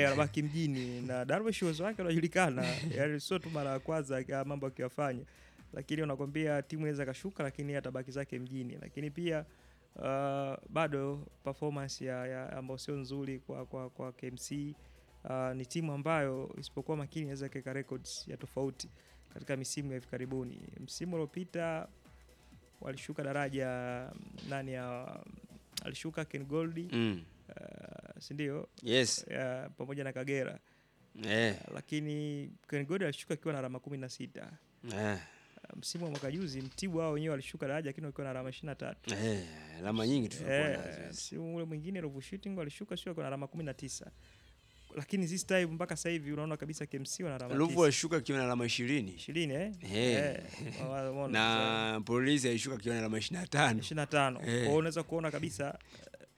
eh, anabaki mjini na Darwish uwezo wake unajulikana, yani sio tu mara ya kwanza ya mambo akiyafanya, lakini unakwambia timu inaweza kashuka, lakini yeye atabaki zake mjini. Lakini pia uh, bado performance ya, ya ambayo sio nzuri kwa, kwa, kwa KMC. Uh, ni timu ambayo isipokuwa makini inaweza ikaweka records ya tofauti katika misimu ya hivi karibuni. Msimu uliopita walishuka daraja nani ya alishuka Ken Goldi Mm. uh, si ndio? Yes. Uh, pamoja na Kagera Eh. uh, lakini Ken Goldi alishuka akiwa na alama kumi na sita. Eh. Uh, msimu wa mwaka juzi Mtibwa wao wenyewe walishuka daraja lakini wakiwa na alama ishirini na tatu. Eh, alama nyingi tulikuwa Eh, nazo. yes. msimu ule mwingine Ruvu Shooting walishuka sio na alama kumi na tisa, lakini this time mpaka sasa hivi unaona kabisa KMC wana alama Ruvu tisa. alishuka akiwa na alama ishirini ishirini eh? Eh. Eh, wa- wa- na polisi alishuka akiwa na alama ishirini na tano 25. Kwa Eh. hiyo unaweza kuona kabisa eh,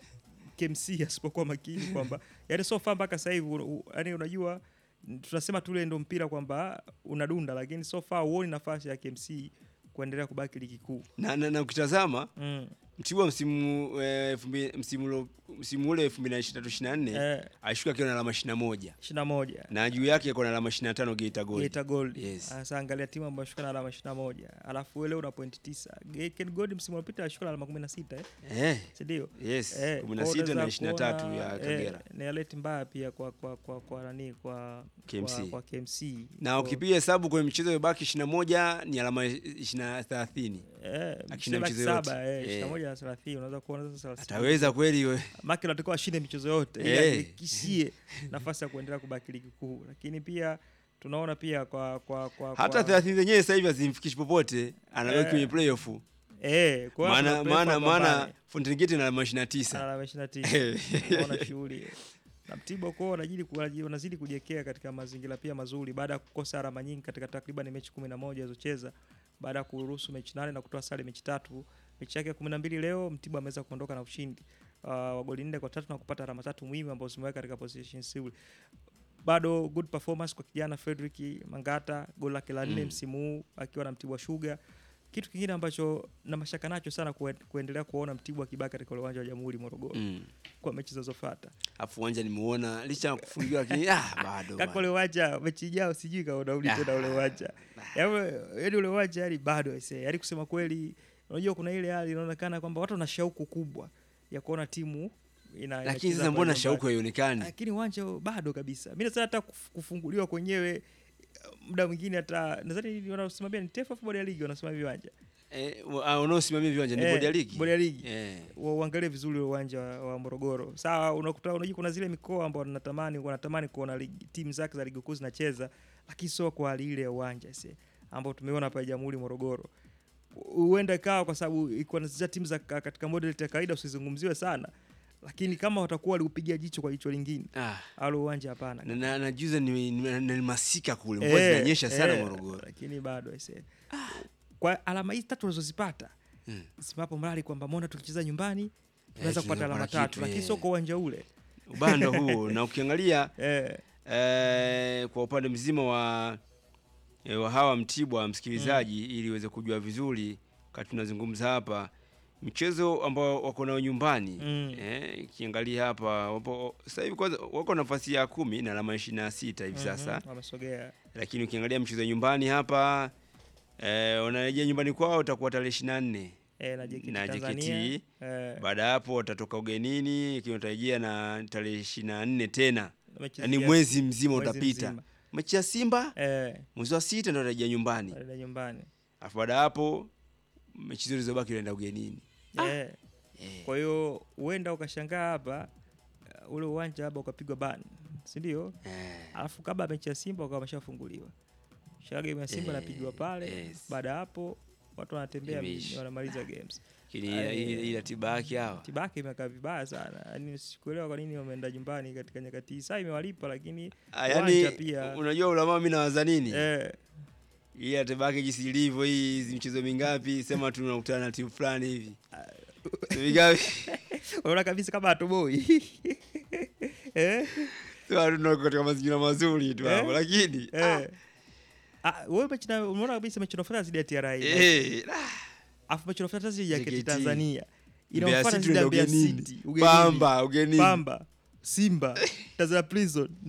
KMC asipokuwa makini kwamba yani so far mpaka sasa hivi u- u- yani unajua n- tunasema tule ndo mpira kwamba unadunda, lakini so far huoni nafasi ya KMC kuendelea kubaki ligi kuu. na, na, na ukitazama Mm. Mtibwa msimu eh, elfu mbili- msimu ulo- msimu ule elfu mbili na ishirini na tatu ishirini na nne Eh, alishuka akiwa na alama ishirini na moja 21 na juu yake kuna alama ishirini na tano Geita Gold. Geita Gold. Yes. Sasa angalia timu ambayo shuka na alama 21. Alafu wewe leo una point 9. Geita Gold msimu uliopita alishuka na alama 16 eh. Eh, Si ndio? yes, Eh, kumi na kwa sita unaweza na ishirini na tatu kuona, ya eh, Kagera. ni alert mbaya pia kwa kwa kwa kwa nani kwa KMC. kwa, kwa KMC. Na Kwa- ukipiga hesabu kwenye michezo iliyobaki ishirini na moja ni alama ishirini na thelathini. Eh, Akishinda mchezo michezo saba yote. eh, Eh. 21 na 30 unaweza kuona sasa 30. Ataweza kweli we? Maki unatakiwa ashinde michezo yote ili Eh. ahakikishie nafasi ya kuendelea kubaki ligi kuu. Lakini pia tunaona pia kwa kwa kwa hata kwa, thelathini zenyewe sasa hivi hazimfikishi popote, anabaki Eh. kwenye playoff. eh, kwa hiyo Maana tuna maana prefer maana pambane. Fountain Gate na alama ishirini na tisa. alama 29 unaona shughuli na Mtibwa kwao wanazidi ku- wanazidi kujiwekea katika mazingira pia mazuri baada ya kukosa alama nyingi katika takriban mechi 11 alizocheza baada ya kuruhusu mechi nane na kutoa sare mechi tatu. Mechi yake ya 12 leo Mtibwa ameweza kuondoka na ushindi uh, wa goli nne kwa tatu na kupata alama tatu muhimu ambazo zimeweka katika position nzuri. Bado good performance kwa kijana Frederick Mangata, goli lake la nne Mm. msimu huu akiwa na Mtibwa Sugar. Kitu kingine ambacho na mashaka nacho sana kue- kuendelea kuona Mtibwa akibaki katika ule uwanja wa Jamhuri Morogoro Mm. kwa mechi zinazofuata. Afu uwanja nimeona licha ya kufungiwa lakini ah, bado. Kaka bado. ule uwanja mechi ijao sijui kama unarudi tena ule uwanja. Yaani yaani ule uwanja yani bado aisee. Yaani kusema kweli unajua kuna ile hali inaonekana kwamba watu wana shauku kubwa ya kuona timu ina Lakini inacheza sasa mbona pale shauku nyumbani. haionekani? Lakini uwanja bado kabisa. Mimi nasema hata kuf- kufunguliwa kwenyewe muda mwingine hata nadhani wanasimamia ni TFF bodi ya ligi wanasimamia viwanja. Eh, wa- ah, wanaosimamia viwanja ni Eh, bodi ya ligi. Bodi ya ligi. Eh. Wa- uangalie vizuri ule uwanja wa, wa Morogoro. Sawa, unakuta unajua kuna zile mikoa ambao wanatamani wanatamani kuona ligi- timu zake za ligi kuu zinacheza, lakini sio kwa hali ile ya uwanja sasa ambao tumeona hapa Jamhuri Morogoro. U- Huenda ikawa kwa sababu iko na timu za ka- katika model ya kawaida usizungumziwe sana, lakini kama watakuwa waliupigia jicho kwa jicho lingine, Ah. au uwanja hapana. Na, na, na juzi ni, ni, ni masika kule mvua Eh, zinanyesha sana eh, Morogoro. Lakini bado aisee. Kwa alama hizi tatu unazozipata Mm. simapo mradi kwamba mbona tukicheza nyumbani tunaweza tunaweza kupata alama kupata tatu, kitu, lakini eh. sio kwa uwanja ule. Ubanda huo na ukiangalia Eh, eh, kwa upande mzima wa eh, wa hawa Mtibwa msikilizaji, ili uweze kujua vizuri wakati tunazungumza hapa mchezo ambao wako nao nyumbani Mm. eh, ikiangalia hapa wapo sasa hivi kwanza wako nafasi ya kumi na alama ishirini na sita hivi sasa mhm, wamesogea lakini ukiangalia mchezo wa nyumbani hapa eh, wanarejea nyumbani kwao utakuwa tarehe ishirini na nne eh, na JKT na Tanzania. JKT. Eh, baada ya hapo watatoka ugenini ikiwa utarejea na tarehe ishirini na nne tena mechi yaani ya- mwezi mzima mwezi utapita mzima. mechi ya Simba eh, mwezi wa sita ndo utarejea nyumbani wanaenda nyumbani alafu baada ya hapo mechi zote zilizobaki unaenda ugenini eh. eh. Kwa hiyo huenda ukashangaa hapa uh, ule uwanja hapa ukapigwa ban, si ndio? Eh. Alafu kabla ya mechi ya Simba ukawa wameshafunguliwa, shaka game ya Simba Eh, inapigwa pale. yes. Baada ya hapo watu wanatembea Imeisha. mjini, wanamaliza games. lakini Eh. hii hii ratiba yake hawa Tibaki imekaa vibaya sana, yaani sikuelewa kwa nini wameenda nyumbani katika nyakati hii. Saa imewalipa lakini Ah, uwanja yaani pia unajua ulamaa mi nawaza nini eh, hii ratiba yake jinsi ilivyo hii hizi michezo mingapi sema tu unakutana na timu fulani hivi Timu mingapi unaona kabisa kama atoboi eh, Sema tu tunako katika mazingira mazuri tu Eh. hapo lakini ah, eh. Ah, wewe mechi na unaona kabisa mechi inafuata zidi ya TRA. eh, ah, Afu mechi inafuata zidi ya JKT. JKT Tanzania. Mbeya Inafuata City zidi ya ndio Mbeya ugenini. City. ugenini. Pamba ugenini Pamba, Simba, Tanzania Prison